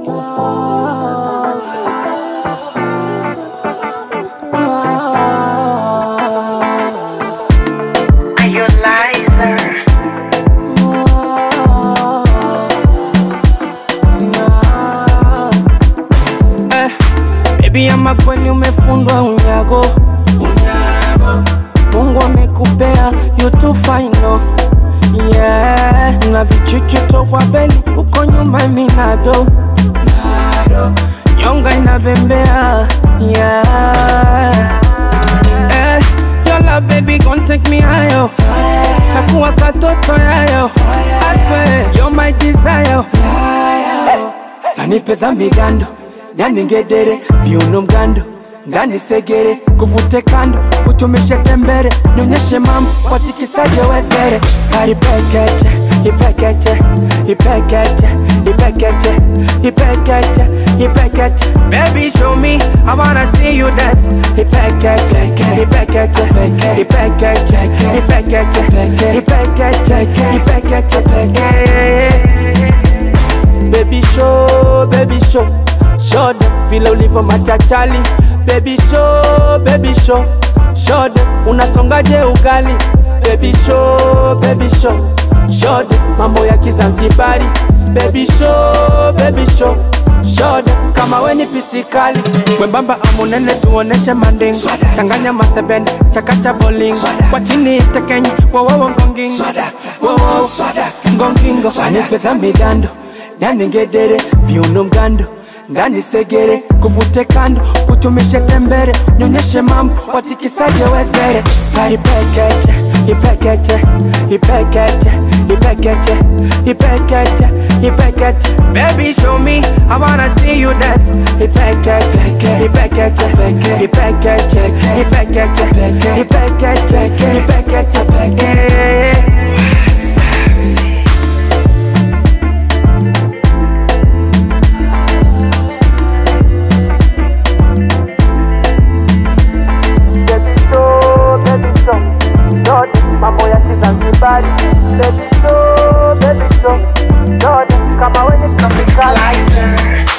Are you a liar? Eh, baby ama kweli umefundwa unyago Mungu amekupea you too fine no yeah. na vichuchu tokwa beli uko nyuma minado nyonga inabembea yeah. eh, your love baby gon take me higher kakuwa katoto yayo I swear you're my desire sanipe za migando nyaningedere viuno mgando ngani segere kuvute kando kutumishe tembere nionyeshe mambo watikisaje wezere sa ipekeche ipekeche ipekeche ipekeche ipekeche ipekeche baby show me i wanna see you dance ipekeche ipekeche ipekeche ipekeche ipekeche ipekeche yeah. Baby show, baby show Show them vile ulivyo machachali Baby show, baby show Show them unasongaje ugali Baby show, baby show Show them mambo ya kizanzibari Baby show, baby show Show them kama we ni pisikali Mwembamba amunene tuoneshe manding Changanya masebende, chakacha bowling Kwa chini tekenyi, wowowo ngongingo Wowowo ngongingo Sanipe za migando nyaningedere viuno mgando ngani segere kuvute kando kutumishe tembere nyonyeshe mambo watikisaje wezere sa ipekeche ipekeche ipekeche ipekeche ipekeche ipekeche baby show me i wanna see you dance ipekeche ipekeche ipekeche ipekeche ipekeche ipekeche yeah. Baby show, baby show, Jordan, mambo ya Kizanzibari. Baby show, baby show, Jordan, kama wenye tropikali. Liar.